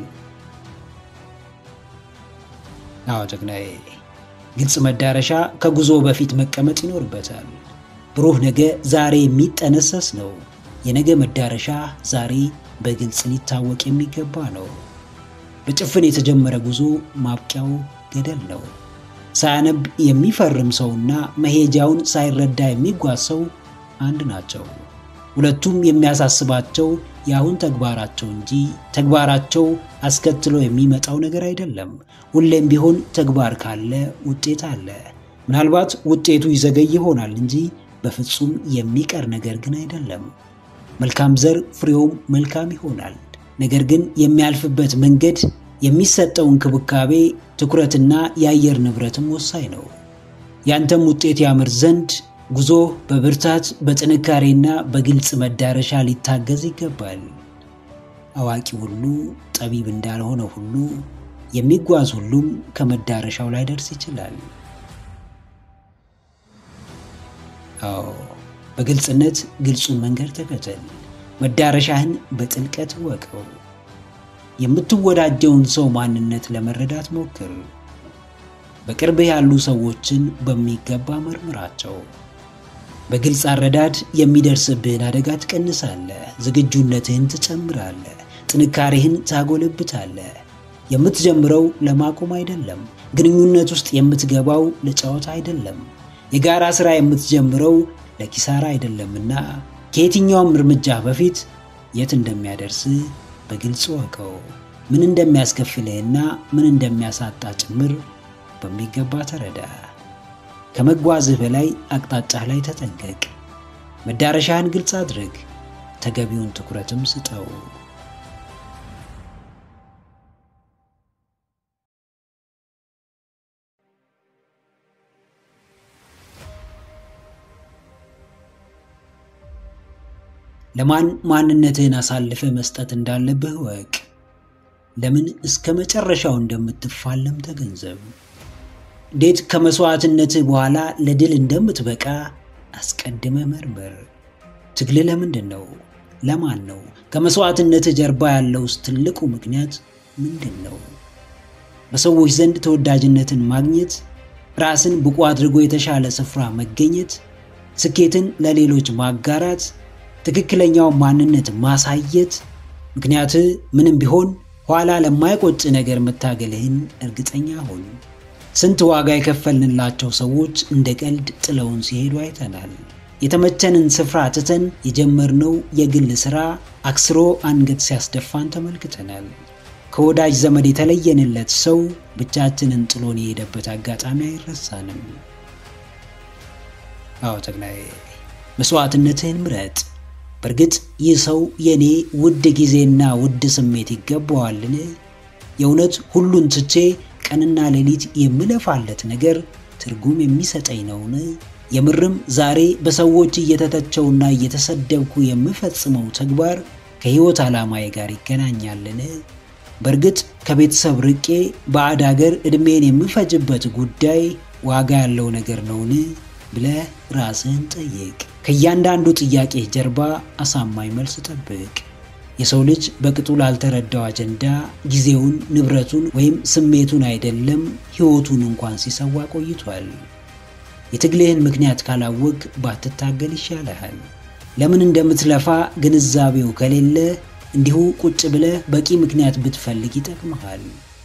አዎ ጀግናዬ፣ ግልጽ መዳረሻ ከጉዞ በፊት መቀመጥ ይኖርበታል። ብሩህ ነገ ዛሬ የሚጠነሰስ ነው። የነገ መዳረሻ ዛሬ በግልጽ ሊታወቅ የሚገባ ነው። በጭፍን የተጀመረ ጉዞ ማብቂያው ገደል ነው። ሳያነብ የሚፈርም ሰውና መሄጃውን ሳይረዳ የሚጓዝ ሰው አንድ ናቸው። ሁለቱም የሚያሳስባቸው የአሁን ተግባራቸው እንጂ ተግባራቸው አስከትሎ የሚመጣው ነገር አይደለም። ሁሌም ቢሆን ተግባር ካለ ውጤት አለ። ምናልባት ውጤቱ ይዘገይ ይሆናል እንጂ በፍጹም የሚቀር ነገር ግን አይደለም። መልካም ዘር ፍሬውም መልካም ይሆናል። ነገር ግን የሚያልፍበት መንገድ፣ የሚሰጠው እንክብካቤ፣ ትኩረትና የአየር ንብረትም ወሳኝ ነው። ያንተም ውጤት ያምር ዘንድ ጉዞ በብርታት በጥንካሬና በግልጽ መዳረሻ ሊታገዝ ይገባል። አዋቂ ሁሉ ጠቢብ እንዳልሆነ ሁሉ የሚጓዝ ሁሉም ከመዳረሻው ላይ ደርስ ይችላል። አዎ በግልጽነት ግልጹን መንገድ ተከተል። መዳረሻህን በጥልቀት ወቀው። የምትወዳጀውን ሰው ማንነት ለመረዳት ሞክር። በቅርብህ ያሉ ሰዎችን በሚገባ መርምራቸው። በግልጽ አረዳድ የሚደርስብህን አደጋ ትቀንሳለህ። ዝግጁነትህን ትጨምራለህ። ጥንካሬህን ታጎለብታለህ። የምትጀምረው ለማቆም አይደለም። ግንኙነት ውስጥ የምትገባው ለጨዋታ አይደለም። የጋራ ሥራ የምትጀምረው ለኪሳራ አይደለምና ከየትኛውም እርምጃ በፊት የት እንደሚያደርስ በግልጽ ወቀው። ምን እንደሚያስከፍልህና ምን እንደሚያሳጣ ጭምር በሚገባ ተረዳ። ከመጓዝህ በላይ አቅጣጫህ ላይ ተጠንቀቅ። መዳረሻህን ግልጽ አድርግ። ተገቢውን ትኩረትም ስጠው። ለማን ማንነትህን አሳልፈ መስጠት እንዳለብህ ወቅ። ለምን እስከ መጨረሻው እንደምትፋለም ተገንዘብ። እንዴት ከመስዋዕትነትህ በኋላ ለድል እንደምትበቃ አስቀድመ መርምር። ትግል ለምንድን ነው? ለማን ነው? ከመስዋዕትነትህ ጀርባ ያለውስ ትልቁ ምክንያት ምንድን ነው? በሰዎች ዘንድ ተወዳጅነትን ማግኘት፣ ራስን ብቁ አድርጎ የተሻለ ስፍራ መገኘት፣ ስኬትን ለሌሎች ማጋራት፣ ትክክለኛው ማንነት ማሳየት። ምክንያትህ ምንም ቢሆን ኋላ ለማይቆጭ ነገር መታገልህን እርግጠኛ ሁን። ስንት ዋጋ የከፈልንላቸው ሰዎች እንደ ቀልድ ጥለውን ሲሄዱ አይተናል። የተመቸንን ስፍራ ትተን የጀመርነው የግል ሥራ አክስሮ አንገት ሲያስደፋን ተመልክተናል። ከወዳጅ ዘመድ የተለየንለት ሰው ብቻችንን ጥሎን የሄደበት አጋጣሚ አይረሳንም። አዎ ተግናዬ፣ መስዋዕትነትህን ምረጥ። በእርግጥ ይህ ሰው የእኔ ውድ ጊዜና ውድ ስሜት ይገባዋልን? የእውነት ሁሉን ትቼ ቀንና ሌሊት የምለፋለት ነገር ትርጉም የሚሰጠኝ ነውን? የምርም ዛሬ በሰዎች እየተተቸውና እየተሰደብኩ የምፈጽመው ተግባር ከሕይወት ዓላማዬ ጋር ይገናኛልን? በእርግጥ ከቤተሰብ ርቄ ባዕድ አገር ዕድሜን የምፈጅበት ጉዳይ ዋጋ ያለው ነገር ነውን ብለህ ራስህን ጠይቅ። ከእያንዳንዱ ጥያቄ ጀርባ አሳማኝ መልስ ጠብቅ። የሰው ልጅ በቅጡ ላልተረዳው አጀንዳ ጊዜውን፣ ንብረቱን ወይም ስሜቱን አይደለም ሕይወቱን እንኳን ሲሰዋ ቆይቷል። የትግልህን ምክንያት ካላወቅ ባትታገል ይሻልሃል። ለምን እንደምትለፋ ግንዛቤው ከሌለ እንዲሁ ቁጭ ብለህ በቂ ምክንያት ብትፈልግ ይጠቅምሃል።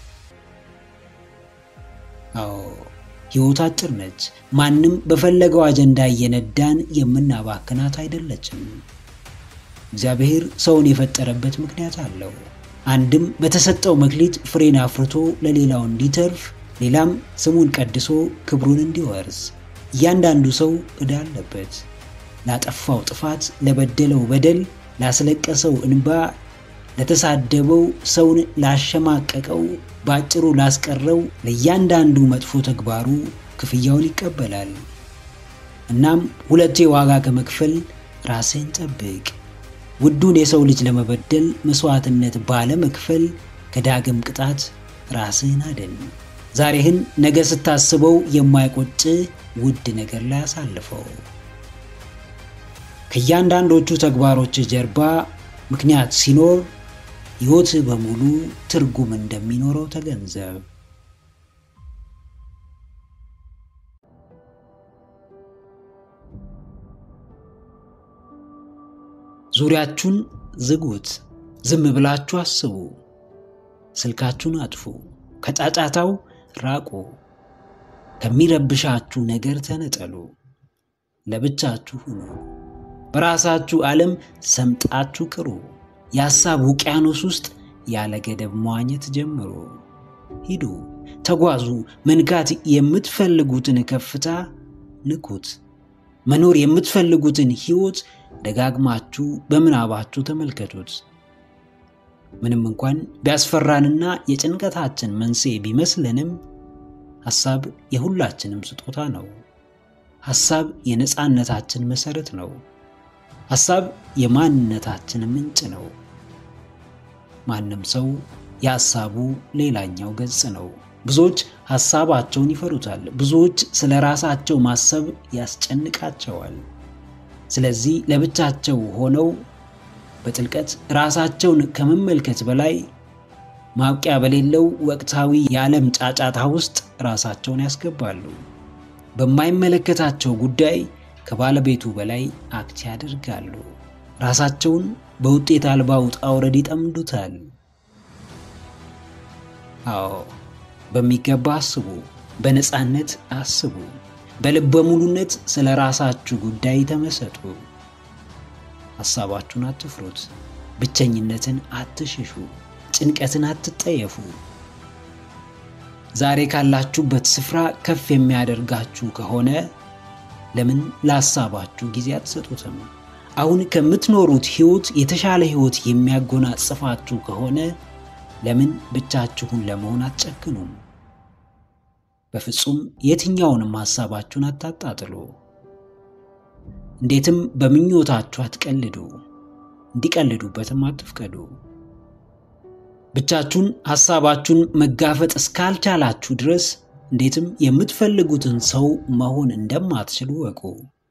አዎ ሕይወት አጭር ነች። ማንም በፈለገው አጀንዳ እየነዳን የምናባክናት አይደለችም። እግዚአብሔር ሰውን የፈጠረበት ምክንያት አለው። አንድም በተሰጠው መክሊት ፍሬን አፍርቶ ለሌላው እንዲተርፍ፣ ሌላም ስሙን ቀድሶ ክብሩን እንዲወርስ። እያንዳንዱ ሰው ዕዳ አለበት። ላጠፋው ጥፋት፣ ለበደለው በደል፣ ላስለቀሰው እንባ፣ ለተሳደበው፣ ሰውን ላሸማቀቀው፣ በአጭሩ ላስቀረው ለእያንዳንዱ መጥፎ ተግባሩ ክፍያውን ይቀበላል። እናም ሁለቴ ዋጋ ከመክፈል ራስህን ጠብቅ። ውዱን የሰው ልጅ ለመበደል መስዋዕትነት ባለመክፈል ከዳግም ቅጣት ራስህን አድን። ዛሬህን ነገ ስታስበው የማይቆጭ ውድ ነገር ላይ አሳልፈው። ከእያንዳንዶቹ ተግባሮች ጀርባ ምክንያት ሲኖር ሕይወትህ በሙሉ ትርጉም እንደሚኖረው ተገንዘብ። ዙሪያችሁን ዝጉት። ዝም ብላችሁ አስቡ። ስልካችሁን አጥፉ። ከጫጫታው ራቁ። ከሚረብሻችሁ ነገር ተነጠሉ። ለብቻችሁ ሁኑ። በራሳችሁ ዓለም ሰምጣችሁ ቅሩ። የሐሳብ ውቅያኖስ ውስጥ ያለ ገደብ መዋኘት ጀምሩ። ሂዱ፣ ተጓዙ። መንካት የምትፈልጉትን ከፍታ ንኩት። መኖር የምትፈልጉትን ሕይወት ደጋግማችሁ በምናባችሁ ተመልከቱት። ምንም እንኳን ቢያስፈራንና የጭንቀታችን መንስኤ ቢመስለንም ሐሳብ የሁላችንም ስጦታ ነው። ሐሳብ የነፃነታችን መሠረት ነው። ሐሳብ የማንነታችን ምንጭ ነው። ማንም ሰው የሐሳቡ ሌላኛው ገጽ ነው። ብዙዎች ሐሳባቸውን ይፈሩታል። ብዙዎች ስለ ራሳቸው ማሰብ ያስጨንቃቸዋል። ስለዚህ ለብቻቸው ሆነው በጥልቀት ራሳቸውን ከመመልከት በላይ ማብቂያ በሌለው ወቅታዊ የዓለም ጫጫታ ውስጥ ራሳቸውን ያስገባሉ። በማይመለከታቸው ጉዳይ ከባለቤቱ በላይ አክት ያደርጋሉ። ራሳቸውን በውጤት አልባ ውጣ ውረድ ይጠምዱታል። አዎ በሚገባ አስቡ፣ በነፃነት አስቡ። በልበ ሙሉነት ስለ ራሳችሁ ጉዳይ ተመሰጡ። ሐሳባችሁን አትፍሩት። ብቸኝነትን አትሽሹ። ጭንቀትን አትጠየፉ። ዛሬ ካላችሁበት ስፍራ ከፍ የሚያደርጋችሁ ከሆነ ለምን ለሐሳባችሁ ጊዜ አትሰጡትም? አሁን ከምትኖሩት ሕይወት የተሻለ ሕይወት የሚያጎናጽፋችሁ ከሆነ ለምን ብቻችሁን ለመሆን አትጨክኑም? በፍጹም የትኛውንም ሐሳባችሁን አታጣጥሉ። እንዴትም በምኞታችሁ አትቀልዱ፣ እንዲቀልዱበትም አትፍቀዱ። ብቻችሁን ሐሳባችሁን መጋፈጥ እስካልቻላችሁ ድረስ እንዴትም የምትፈልጉትን ሰው መሆን እንደማትችሉ ወቁ።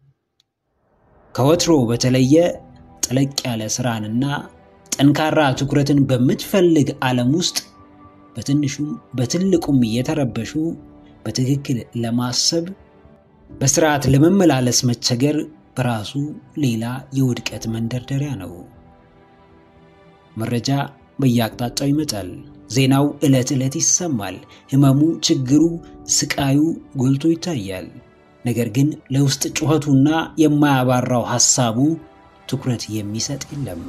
ከወትሮ በተለየ ጠለቅ ያለ ስራንና ጠንካራ ትኩረትን በምትፈልግ ዓለም ውስጥ በትንሹም በትልቁም እየተረበሹ በትክክል ለማሰብ በስርዓት ለመመላለስ መቸገር በራሱ ሌላ የውድቀት መንደርደሪያ ነው። መረጃ በየአቅጣጫው ይመጣል። ዜናው ዕለት ዕለት ይሰማል። ህመሙ፣ ችግሩ፣ ስቃዩ ጎልቶ ይታያል። ነገር ግን ለውስጥ ጩኸቱና የማያባራው ሐሳቡ ትኩረት የሚሰጥ የለም።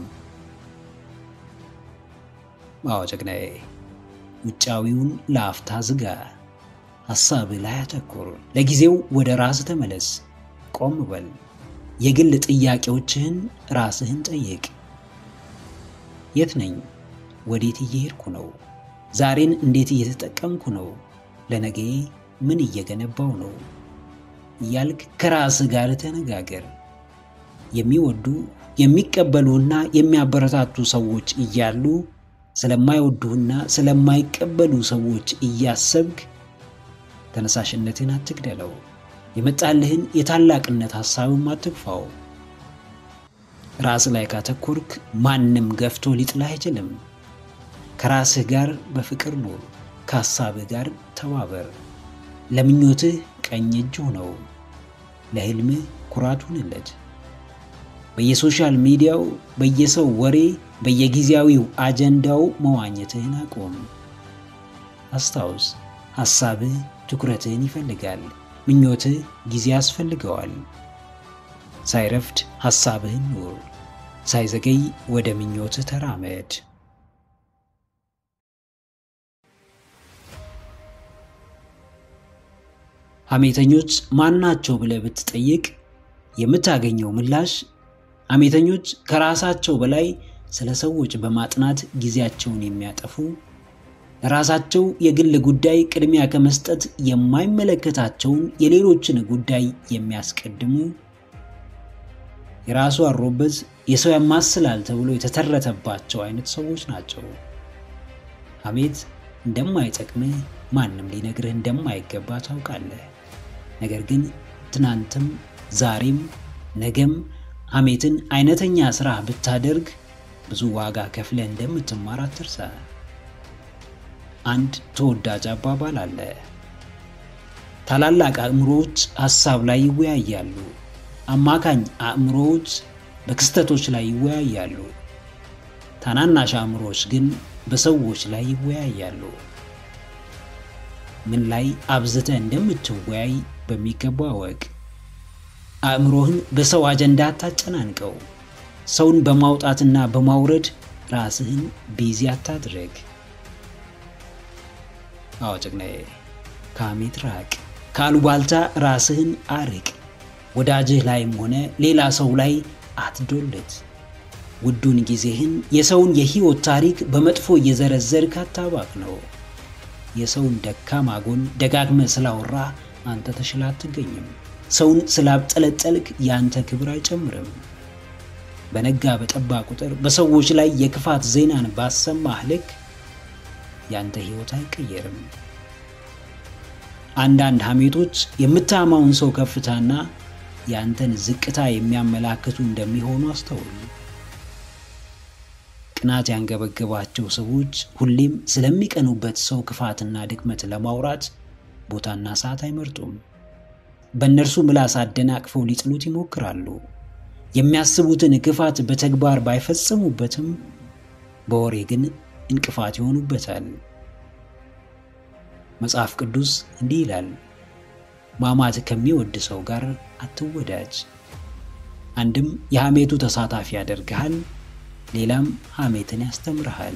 አዎ ጀግናዬ፣ ውጫዊውን ለአፍታ ዝጋ። ሐሳብ ላይ አተኩር። ለጊዜው ወደ ራስ ተመለስ። ቆም በል። የግል ጥያቄዎችህን ራስህን ጠይቅ። የት ነኝ? ወዴት እየሄድኩ ነው? ዛሬን እንዴት እየተጠቀምኩ ነው? ለነገ ምን እየገነባው ነው? እያልክ ከራስህ ጋር ተነጋገር። የሚወዱ የሚቀበሉና የሚያበረታቱ ሰዎች እያሉ ስለማይወዱህና ስለማይቀበሉ ሰዎች እያሰብክ ተነሳሽነትን አትግደለው። የመጣልህን የታላቅነት ሐሳብም አትግፋው። ራስ ላይ ካተኮርክ ማንም ገፍቶ ሊጥልህ አይችልም። ከራስህ ጋር በፍቅር ኑር። ከሐሳብህ ጋር ተባበር። ለምኞትህ ቀኝ እጅ ሁነው። ለሕልምህ ኩራት ሁንለት። በየሶሻል ሚዲያው፣ በየሰው ወሬ፣ በየጊዜያዊው አጀንዳው መዋኘትህን አቁም። አስታውስ፣ ሐሳብህ ትኩረትህን ይፈልጋል። ምኞትህ ጊዜ ያስፈልገዋል። ሳይረፍድ ሐሳብህን ኑር። ሳይዘገይ ወደ ምኞትህ ተራመድ። ሐሜተኞች ማናቸው ብለህ ብትጠይቅ የምታገኘው ምላሽ ሐሜተኞች ከራሳቸው በላይ ስለ ሰዎች በማጥናት ጊዜያቸውን የሚያጠፉ ለራሳቸው የግል ጉዳይ ቅድሚያ ከመስጠት የማይመለከታቸውን የሌሎችን ጉዳይ የሚያስቀድሙ የራሱ አሮበት የሰው ያማስላል ተብሎ የተተረተባቸው አይነት ሰዎች ናቸው። ሐሜት እንደማይጠቅምህ ማንም ሊነግርህ እንደማይገባ ታውቃለህ። ነገር ግን ትናንትም ዛሬም ነገም ሐሜትን አይነተኛ ስራ ብታደርግ ብዙ ዋጋ ከፍለህ እንደምትማር አትርሳ። አንድ ተወዳጅ አባባል አለ። ታላላቅ አእምሮዎች ሐሳብ ላይ ይወያያሉ፣ አማካኝ አእምሮዎች በክስተቶች ላይ ይወያያሉ፣ ታናናሽ አእምሮዎች ግን በሰዎች ላይ ይወያያሉ። ምን ላይ አብዝተህ እንደምትወያይ በሚገባ እወቅ። አእምሮህን በሰው አጀንዳ አታጨናንቀው። ሰውን በማውጣትና በማውረድ ራስህን ቢዚ አታድረግ። አዎ ጀግናዬ፣ ከሐሜት ራቅ። ከአሉባልታ ራስህን አርቅ። ወዳጅህ ላይም ሆነ ሌላ ሰው ላይ አትዶልት። ውዱን ጊዜህን የሰውን የህይወት ታሪክ በመጥፎ እየዘረዘርክ አታባክ ነው። የሰውን ደካማ ጎን ደጋግመ ስላወራ አንተ ተሽላ አትገኝም። ሰውን ስላብጠለጠልክ የአንተ ክብር አይጨምርም። በነጋ በጠባ ቁጥር በሰዎች ላይ የክፋት ዜናን ባሰማህ ልክ ያንተ ህይወት አይቀየርም። አንዳንድ ሐሜቶች የምታማውን ሰው ከፍታና የአንተን ዝቅታ የሚያመላክቱ እንደሚሆኑ አስተውል። ቅናት ያንገበገባቸው ሰዎች ሁሌም ስለሚቀኑበት ሰው ክፋትና ድክመት ለማውራት ቦታና ሰዓት አይመርጡም። በእነርሱ ምላስ አደናቅፈው ሊጥሉት ይሞክራሉ። የሚያስቡትን ክፋት በተግባር ባይፈጽሙበትም በወሬ ግን እንቅፋት ይሆኑበታል። መጽሐፍ ቅዱስ እንዲህ ይላል፣ ማማት ከሚወድ ሰው ጋር አትወዳጅ። አንድም የሐሜቱ ተሳታፊ ያደርግሃል፣ ሌላም ሐሜትን ያስተምርሃል።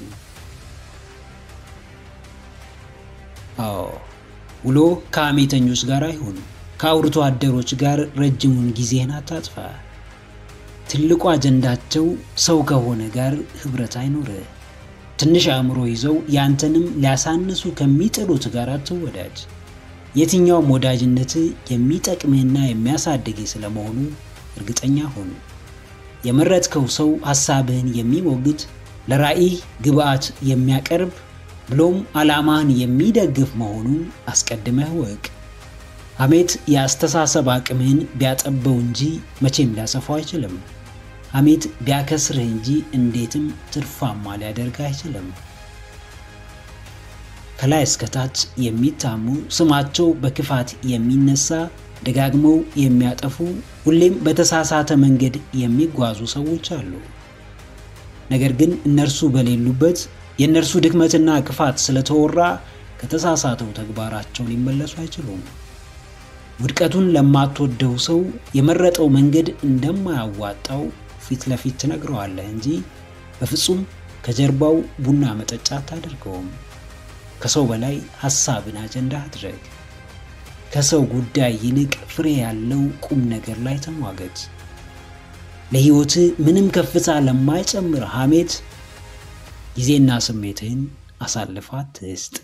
አዎ ውሎ ከሐሜተኞች ጋር አይሁን። ከአውርቶ አደሮች ጋር ረጅሙን ጊዜህን አታጥፋ። ትልቁ አጀንዳቸው ሰው ከሆነ ጋር ኅብረት አይኖርህ። ትንሽ አእምሮ ይዘው ያንተንም ሊያሳንሱ ከሚጥሉት ጋር አትወዳጅ። የትኛውም ወዳጅነት የሚጠቅምህና የሚያሳድግህ ስለመሆኑ እርግጠኛ ሁን። የመረጥከው ሰው ሐሳብህን የሚሞግት ለራዕይህ ግብዓት የሚያቀርብ ብሎም ዓላማህን የሚደግፍ መሆኑን አስቀድመህ ወቅ። ሐሜት የአስተሳሰብ አቅምህን ቢያጠበው እንጂ መቼም ሊያሰፋው አይችልም። ሐሜት ቢያከስርህ እንጂ እንዴትም ትርፋማ ሊያደርግህ አይችልም። ከላይ እስከታች የሚታሙ ስማቸው በክፋት የሚነሳ ደጋግመው የሚያጠፉ ሁሌም በተሳሳተ መንገድ የሚጓዙ ሰዎች አሉ። ነገር ግን እነርሱ በሌሉበት የእነርሱ ድክመትና ክፋት ስለተወራ ከተሳሳተው ተግባራቸው ሊመለሱ አይችሉም። ውድቀቱን ለማትወደው ሰው የመረጠው መንገድ እንደማያዋጣው ፊት ለፊት ትነግረዋለህ እንጂ በፍጹም ከጀርባው ቡና መጠጫ አታደርገውም። ከሰው በላይ ሐሳብን አጀንዳ አድረግ። ከሰው ጉዳይ ይልቅ ፍሬ ያለው ቁም ነገር ላይ ተሟገት። ለሕይወትህ ምንም ከፍታ ለማይጨምር ሐሜት ጊዜና ስሜትህን አሳልፋ አትስጥ።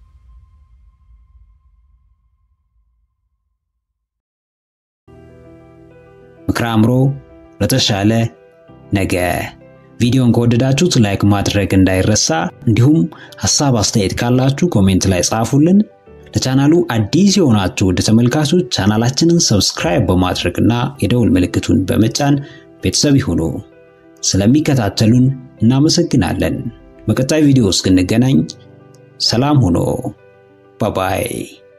ምክረ አእምሮ ለተሻለ ነገ። ቪዲዮን ከወደዳችሁት ላይክ ማድረግ እንዳይረሳ፣ እንዲሁም ሐሳብ አስተያየት ካላችሁ ኮሜንት ላይ ጻፉልን። ለቻናሉ አዲስ የሆናችሁ ውድ ተመልካቾች ቻናላችንን ሰብስክራይብ በማድረግና የደውል ምልክቱን በመጫን ቤተሰብ ይሁኑ። ስለሚከታተሉን እናመሰግናለን። በቀጣይ ቪዲዮ እስክንገናኝ ሰላም ሁኑ። ባባይ